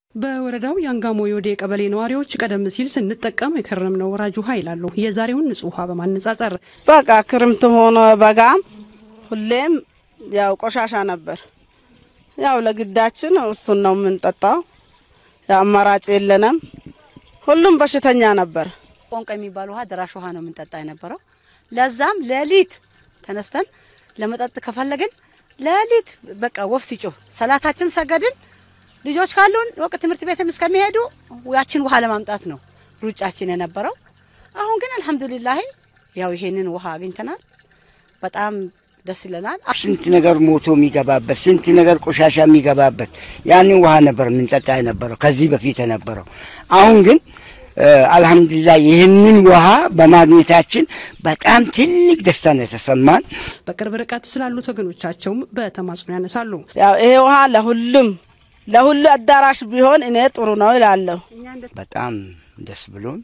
በወረዳው የአንጋሞ የወዴ ቀበሌ ነዋሪዎች ቀደም ሲል ስንጠቀም የከረምነው ወራጅ ውሃ ይላሉ። የዛሬውን ንጹህ ውሃ በማነጻጸር በቃ ክርምት ሆነ በጋም ሁሌም ያው ቆሻሻ ነበር። ያው ለግዳችን እሱን ነው የምንጠጣው። ያው አማራጭ የለንም። ሁሉም በሽተኛ ነበር። ቆንቆ የሚባል ውሃ ደራሽ ውሃ ነው የምንጠጣ የነበረው። ለዛም ሌሊት ተነስተን ለመጠጥ ከፈለግን ሌሊት በቃ ወፍ ሲጮህ ሰላታችን ሰገድን። ልጆች ካሉን ወቅ ትምህርት ቤትም እስከሚሄዱ ያችን ውሃ ለማምጣት ነው ሩጫችን የነበረው። አሁን ግን አልሐምዱሊላህ ያው ይሄንን ውሃ አግኝተናል። በጣም ደስ ይለናል። ስንት ነገር ሞቶ የሚገባበት ስንት ነገር ቆሻሻ የሚገባበት ያንን ውሃ ነበር የምንጠጣ የነበረው ከዚህ በፊት የነበረው። አሁን ግን አልሐምዱሊላህ ይህንን ውሃ በማግኘታችን በጣም ትልቅ ደስታ ነው የተሰማን። በቅርብ ርቀት ስላሉት ወገኖቻቸውም በተማጽኖ ያነሳሉ። ያው ይሄ ውሃ ለሁሉም ለሁሉ አዳራሽ ቢሆን እኔ ጥሩ ነው ይላለሁ። በጣም ደስ ብሎን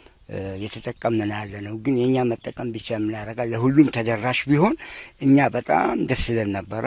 የተጠቀምን ያለ ነው። ግን የእኛ መጠቀም ብቻ የምናደርጋ ለሁሉም ተደራሽ ቢሆን እኛ በጣም ደስ ይለን ነበረ።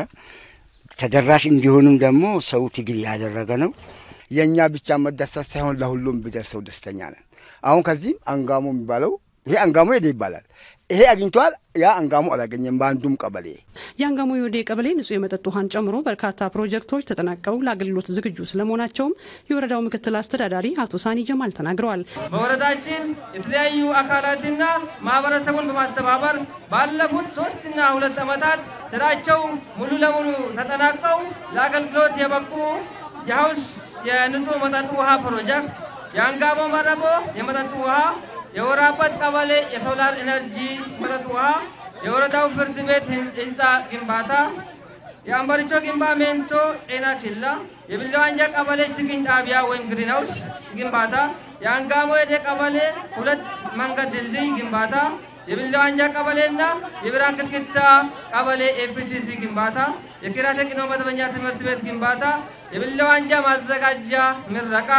ተደራሽ እንዲሆንም ደግሞ ሰው ትግል ያደረገ ነው። የእኛ ብቻ መደሰት ሳይሆን ለሁሉም ቢደርሰው ደስተኛ ነን። አሁን ከዚህም አንጋሞ የሚባለው ይሄ አንጋሞ ሄደ ይባላል። ይሄ አግኝቷል፣ ያ አንጋሞ አላገኘም። በአንዱም ቀበሌ የአንጋሞ የወዴ ቀበሌ ንጹህ የመጠጥ ውሃን ጨምሮ በርካታ ፕሮጀክቶች ተጠናቀው ለአገልግሎት ዝግጁ ስለመሆናቸውም የወረዳው ምክትል አስተዳዳሪ አቶ ሳኒ ጀማል ተናግረዋል። በወረዳችን የተለያዩ አካላትና ማህበረሰቡን በማስተባበር ባለፉት ሶስትና ሁለት ዓመታት ስራቸው ሙሉ ለሙሉ ተጠናቀው ለአገልግሎት የበቁ የሀውስ የንጹህ መጠጥ ውሃ ፕሮጀክት፣ የአንጋሞ መረቦ የመጠጥ ውሃ የወራበት ቀበሌ የሶላር ኢነርጂ መጠጥ ውሃ፣ የወረዳው ፍርድ ቤት ህንፃ ግንባታ፣ የአምበሪቾ ግንባ ሜንቶ ጤና ኬላ፣ የቢለዋንጃ ቀበሌ ችግኝ ጣቢያ ወይም ግሪንሃውስ ግንባታ፣ የአንጋሞ የዴ ቀበሌ ሁለት መንገድ ድልድይ ግንባታ፣ የቢለዋንጃ ቀበሌና የብርሃን ክትክታ ቀበሌ ኤፍቲሲ ግንባታ፣ የኪራቴ ቅድመ መደበኛ ትምህርት ቤት ግንባታ፣ የቢለዋንጃ ማዘጋጃ ምረቃ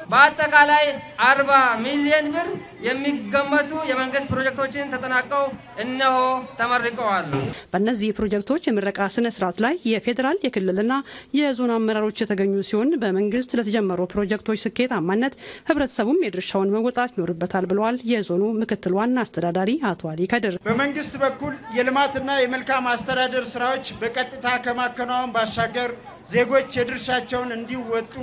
በአጠቃላይ አርባ ሚሊዮን ብር የሚገመቱ የመንግስት ፕሮጀክቶችን ተጠናቀው እነሆ ተመርቀዋል። በእነዚህ ፕሮጀክቶች የምረቃ ስነ ስርዓት ላይ የፌዴራል የክልልና የዞን አመራሮች የተገኙ ሲሆን በመንግስት ለተጀመሩ ፕሮጀክቶች ስኬታማነት ህብረተሰቡም የድርሻውን መወጣት ይኖርበታል ብለዋል የዞኑ ምክትል ዋና አስተዳዳሪ አቶ አሊ ከድር። በመንግስት በኩል የልማትና የመልካም አስተዳደር ስራዎች በቀጥታ ከማከናወን ባሻገር ዜጎች የድርሻቸውን እንዲወጡ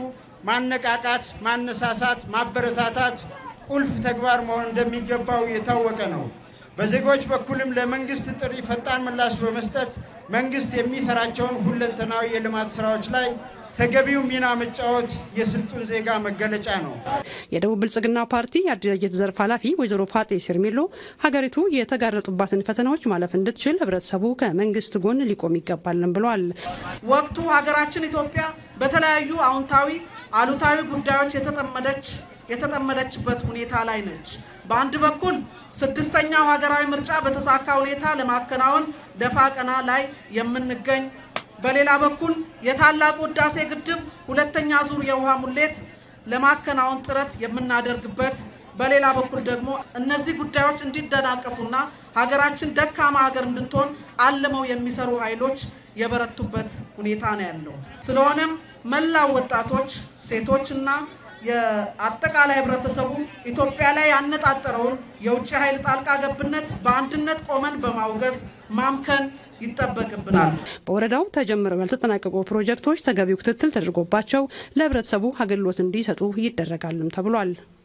ማነቃቃት፣ ማነሳሳት፣ ማበረታታት ቁልፍ ተግባር መሆን እንደሚገባው የታወቀ ነው። በዜጎች በኩልም ለመንግስት ጥሪ ፈጣን ምላሽ በመስጠት መንግስት የሚሰራቸውን ሁለንተናዊ የልማት ስራዎች ላይ ተገቢው ሚና መጫወት የስልጡን ዜጋ መገለጫ ነው። የደቡብ ብልጽግና ፓርቲ የአደረጃጀት ዘርፍ ኃላፊ ወይዘሮ ፋጤ ሲርሜሎ ሀገሪቱ የተጋረጡባትን ፈተናዎች ማለፍ እንድትችል ህብረተሰቡ ከመንግስት ጎን ሊቆም ይገባልን ብለዋል። ወቅቱ ሀገራችን ኢትዮጵያ በተለያዩ አዎንታዊ፣ አሉታዊ ጉዳዮች የተጠመደች የተጠመደችበት ሁኔታ ላይ ነች። በአንድ በኩል ስድስተኛው ሀገራዊ ምርጫ በተሳካ ሁኔታ ለማከናወን ደፋ ቀና ላይ የምንገኝ በሌላ በኩል የታላቁ ህዳሴ ግድብ ሁለተኛ ዙር የውሃ ሙሌት ለማከናወን ጥረት የምናደርግበት፣ በሌላ በኩል ደግሞ እነዚህ ጉዳዮች እንዲደናቀፉና ሀገራችን ደካማ ሀገር እንድትሆን አልመው የሚሰሩ ኃይሎች የበረቱበት ሁኔታ ነው ያለው። ስለሆነም መላው ወጣቶች፣ ሴቶችና የአጠቃላይ ህብረተሰቡ ኢትዮጵያ ላይ ያነጣጠረውን የውጭ ኃይል ጣልቃ ገብነት በአንድነት ቆመን በማውገዝ ማምከን ይጠበቅብናል። በወረዳው ተጀምረው ያልተጠናቀቁ ፕሮጀክቶች ተገቢው ክትትል ተደርጎባቸው ለህብረተሰቡ አገልግሎት እንዲሰጡ ይደረጋልም ተብሏል።